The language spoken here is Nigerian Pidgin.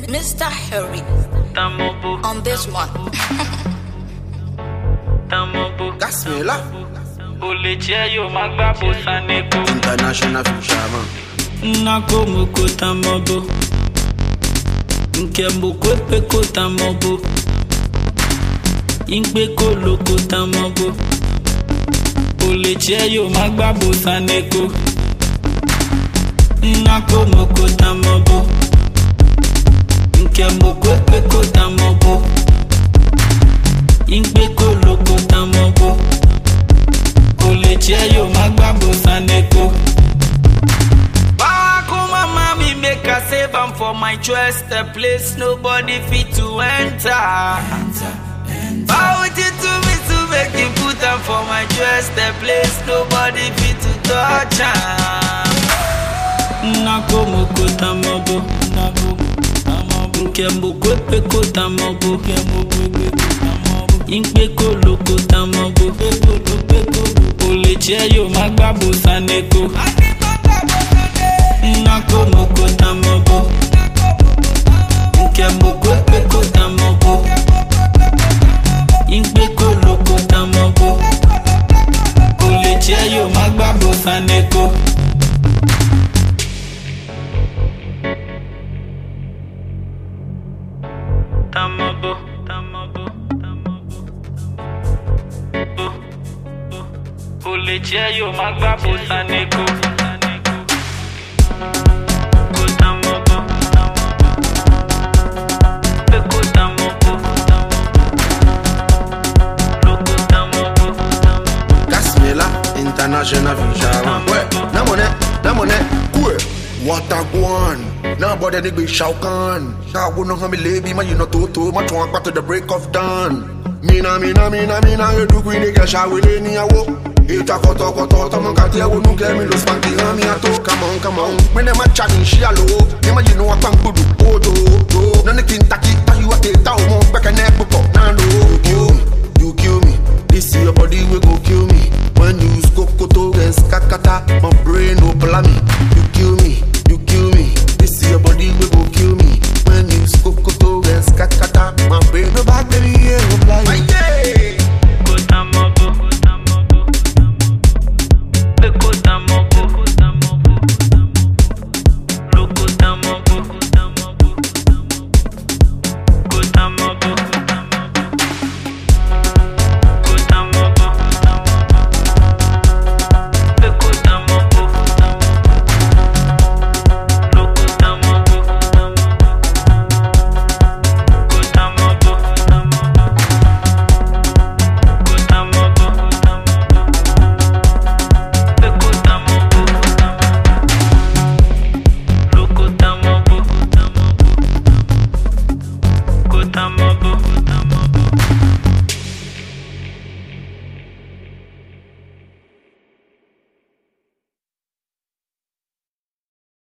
Mr. Harry Tamobo, on this one. Tamobo. Gas me la. O lè jẹ́ yóò máa gbá bó saneko. International fisherman. Nnako moko tamobo. Nke mboko epeko tamobo. Ingbe ko loko tamobo. O lè jẹ́ yóò máa gbá bó saneko. Nnako moko tamobo. Nke mboko epeko tamobo. Ingbe ko loko tamobo. O lè jẹ́ yóò máa gbá bó saneko. Back home, my mommy make a save am for my chest, a place nobody fit to enter. Bow it to me to make you put am for my chest, a place nobody fit to touch am. Nako moko tamobo, nako tamobo, nke mboko epeko tamobo, nke mboko epeko tamobo, ingbe ko loko tamobo, epeko loko, olè jẹ́ yóò má gbàgbó saneko. Nnako moko tamobo Nke moko ekpeko tamobo Igbeko loko tamobo Olè jẹ́ yóò má gbàgbó saneko. Tamobo, tamobo, tamobo. Bo, bo. Olè jẹ́ yóò má gbàgbó saneko. Ko tamobo, tamobo. Eko tamobo, tamobo. Loko tamobo, tamobo. Gas me la. International fisherman. Ouais. Na money, na money. Cool. What a guan. Now bother the big Shao Kahn. Shao go no me lady, man you know toto. Man try back to the break of dawn. Mina mina mina mina you do queen get Shao we ni awo. Ita koto koto to man kati awo nu ke mi lo spanky ha mi ato. Come on come on. Me ne ma chatting she alo. Me ma you know what I'm good. Oh do do. None kin taki ta you ate ta o mo back and